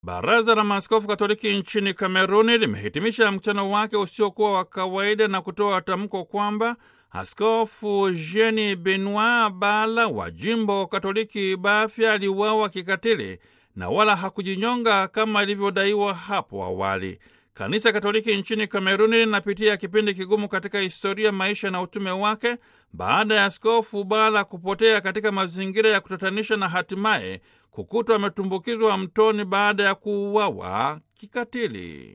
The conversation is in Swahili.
Baraza la Maaskofu Katoliki nchini Kameruni limehitimisha mkutano wake usiokuwa wa kawaida na kutoa tamko kwamba Askofu Jeni Benoit Bala wa jimbo Katoliki Bafya aliuawa kikatili na wala hakujinyonga kama ilivyodaiwa hapo awali. Kanisa Katoliki nchini Kameruni linapitia kipindi kigumu katika historia, maisha na utume wake baada ya Askofu Bala kupotea katika mazingira ya kutatanisha na hatimaye kukutwa ametumbukizwa mtoni baada ya kuuawa kikatili.